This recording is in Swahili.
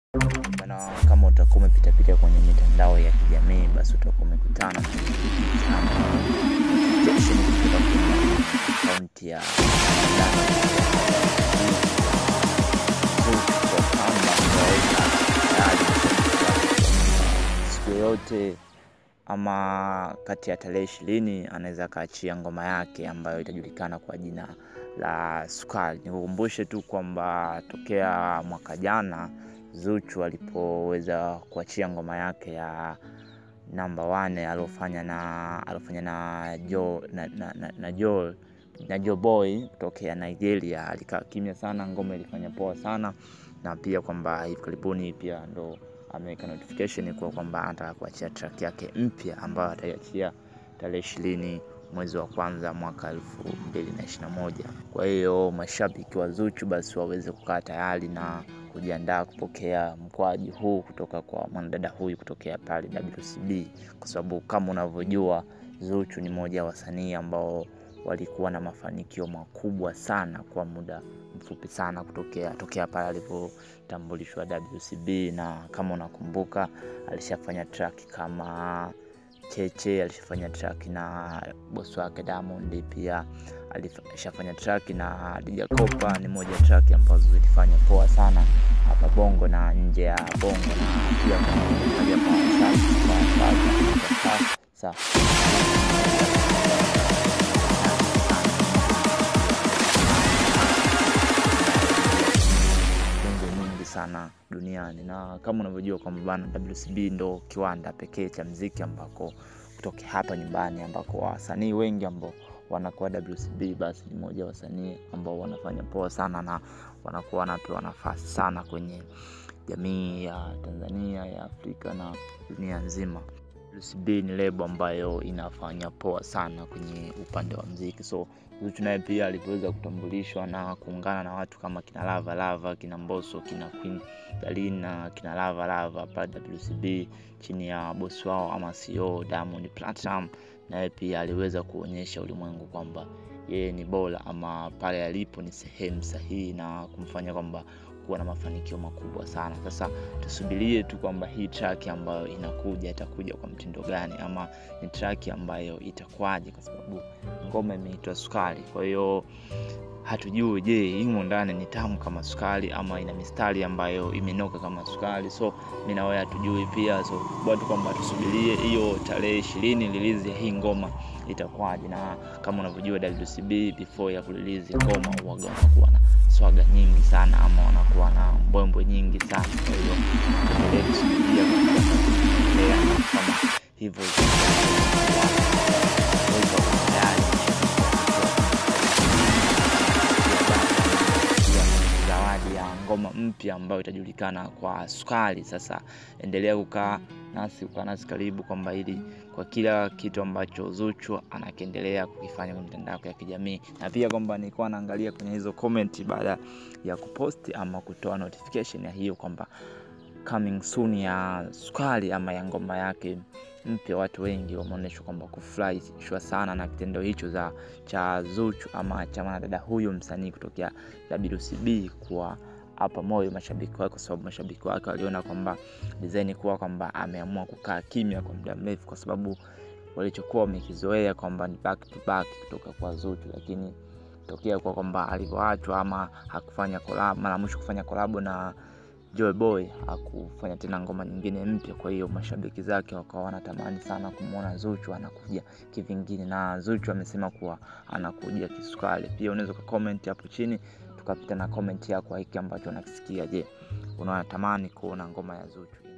Bana, kama utakuwa umepitapita kwenye mitandao ya kijamii basi utakuwa umekutana na notification kutoka kwenye akaunti ya siku yoyote ama kati ya tarehe ishirini anaweza akaachia ngoma yake ambayo itajulikana kwa jina la Sukari. Nikukumbushe tu kwamba tokea mwaka jana Zuchu alipoweza kuachia ngoma yake ya namba wane aliofanya na aliofanya na Jo na, na, na, na Jo na Jo Boy kutokea Nigeria, alikaa kimya sana, ngoma ilifanya poa sana, na pia kwamba hivi karibuni pia ndo ameweka notification kwa kwamba anataka kuachia track yake mpya ambayo ataiachia tarehe ishirini mwezi wa kwanza mwaka elfu mbili na ishirini na moja. Kwa hiyo mashabiki wa Zuchu basi waweze kukaa tayari na kujiandaa kupokea mkwaji huu kutoka kwa mwanadada huyu kutokea pale WCB, kwa sababu kama unavyojua Zuchu ni moja ya wasanii ambao walikuwa na mafanikio makubwa sana kwa muda mfupi sana kutokea tokea pale alipotambulishwa WCB, na kama unakumbuka alishafanya track kama Cheche, alishafanya track na bosi wake Diamond, pia alishafanya track na Dija Kopa. Ni moja ya track ambazo zilifanya poa sana hapa Bongo na nje ya Bongo, na pia kuangalia kwa wasafi kwa sasa nyingi sana duniani, na kama unavyojua kwamba bana WCB ndo kiwanda pekee cha mziki ambako kutoka hapa nyumbani ambako wasanii wengi ambao wanakuwa WCB basi ni moja wasanii ambao wanafanya poa sana na wanakuwa wanapewa nafasi sana kwenye jamii ya Tanzania, ya Afrika na dunia nzima. WCB ni lebo ambayo inafanya poa sana kwenye upande wa mziki, so Zuchu naye pia alivyoweza kutambulishwa na kuungana na watu kama kina Lava Lava, kina Mbosso, kina Queen Darleen na kina Lava Lava pale WCB chini ya bosi wao ama CEO Diamond Platinum, naye pia aliweza kuonyesha ulimwengu kwamba yeye ni bora ama pale alipo ni sehemu sahihi na kumfanya kwamba kuwa na mafanikio makubwa sana. Sasa tusubirie tu kwamba hii track ambayo inakuja itakuja kwa mtindo gani, ama ni track ambayo itakuwaje, kwa sababu ngoma imeitwa Sukari. Kwa hiyo hatujui, je, imo ndani ni tamu kama sukari ama ina mistari ambayo imenoka kama sukari? So mimi na wewe hatujui pia, so watu kwamba tusubirie hiyo tarehe ishirini release ya hii ngoma itakuwaje, na kama unavyojua WCB before ya kurelease ngoma huwaga wanakuwa na swaga nyingi sana ama wanakuwa na mbwembwe nyingi sana. Kwa hiyo tuendelee kusubiria kama hivyo zawadi ya ngoma mpya ambayo itajulikana kwa Sukari. Sasa endelea kukaa nasi, kukaa nasi karibu, kwamba ili kwa kila kitu ambacho Zuchu anakiendelea kukifanya kwenye mitandao ya kijamii, na pia kwamba nilikuwa naangalia kwenye hizo comment baada ya kuposti ama kutoa notification ya hiyo kwamba coming soon ya Sukari ama ya ngoma yake mpya, watu wengi wameonyeshwa kwamba kufurahishwa sana na kitendo hicho za cha Zuchu ama cha mwanadada huyu msanii kutokea WCB kuwa hapa moyo mashabiki wake, kwa sababu mashabiki wake waliona kwamba design kuwa kwamba ameamua kukaa kimya kwa muda mrefu, kwa sababu walichokuwa wamekizoea kwamba ni back to back kutoka kwa Zuchu, lakini tokea kwa kwamba alivyoachwa ama hakufanya collab, mara mwisho kufanya collab na Joy Boy hakufanya tena ngoma nyingine mpya. Kwa hiyo mashabiki zake wakawa wanatamani sana kumwona Zuchu anakuja kivingine, na Zuchu amesema kuwa anakuja kisukari. Pia unaweza ukakomenti hapo chini tukapita na komenti yako hiki ambacho unakisikia. Je, unatamani kuona ngoma ya Zuchu